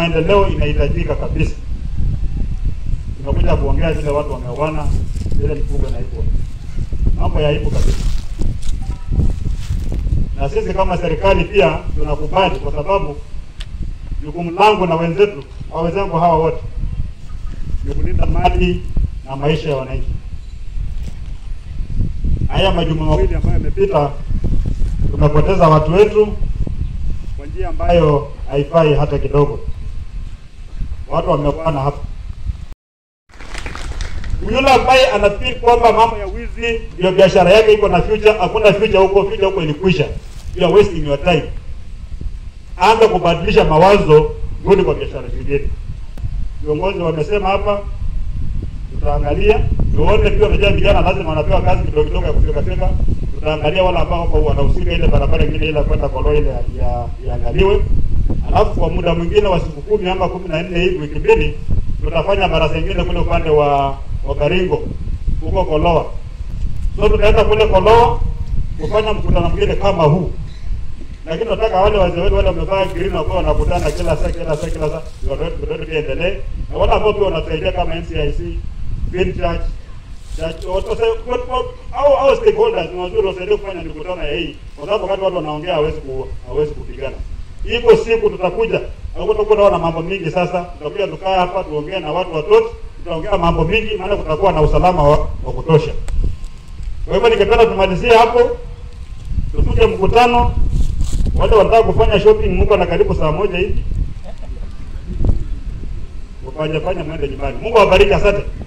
maendeleo inahitajika kabisa. Tumekuja kuongea vile watu wameoana, vile mifugo na hivyo mambo ya aibu kabisa, na sisi kama serikali pia tunakubali, kwa sababu jukumu langu na wenzetu au wenzangu hawa wote ni kulinda mali na maisha ya wananchi. Haya majuma mawili ambayo yamepita, tumepoteza watu wetu kwa njia ambayo haifai hata kidogo. Watu wameuana hapa. Yule ambaye anafikiri kwamba mambo ya wizi ndio biashara yake iko na future, hakuna future huko, future huko ilikwisha. You are wasting your time. Anza kubadilisha mawazo, rudi kwa biashara zingine. Viongozi wamesema hapa, tutaangalia tuone pia. Unajua vijana lazima wanapewa kazi kidogo kidogo ya kufika fika. Tutaangalia wale ambao wako wanahusika, ile barabara nyingine ile kwenda Kolo ile ya iangaliwe, alafu kwa muda mwingine wa siku kumi ama kumi na nne hivi, wiki mbili, tutafanya barasa nyingine kule upande wa wa Baringo huko Koloa. So tutaenda kule Koloa kufanya mkutano mwingine kama huu, lakini nataka wale wazee wetu wale wamevaa green wakuwa wanakutana kila saa kila saa kila saa, ndio ndio iendelee, na wale ambao pia wanasaidia kama NCIC, Green Church Church watu au au stakeholders ni wazuri wasaidie kufanya mikutano ya hii, kwa sababu wakati watu wanaongea hawezi ku hawezi kupigana. Iko siku tutakuja au tutakuwa na mambo mingi. Sasa tutakuja tukaa hapa tuongee na watu watoto, tutaongea mambo mingi, maana kutakuwa na usalama wa, wa kutosha. Kwa hivyo ningependa tumalizie hapo, tufike mkutano. Wale wanataka kufanya shopping, mko na karibu saa moja hivi, ufanye fanya mwende nyumbani. Mungu awabariki, asante.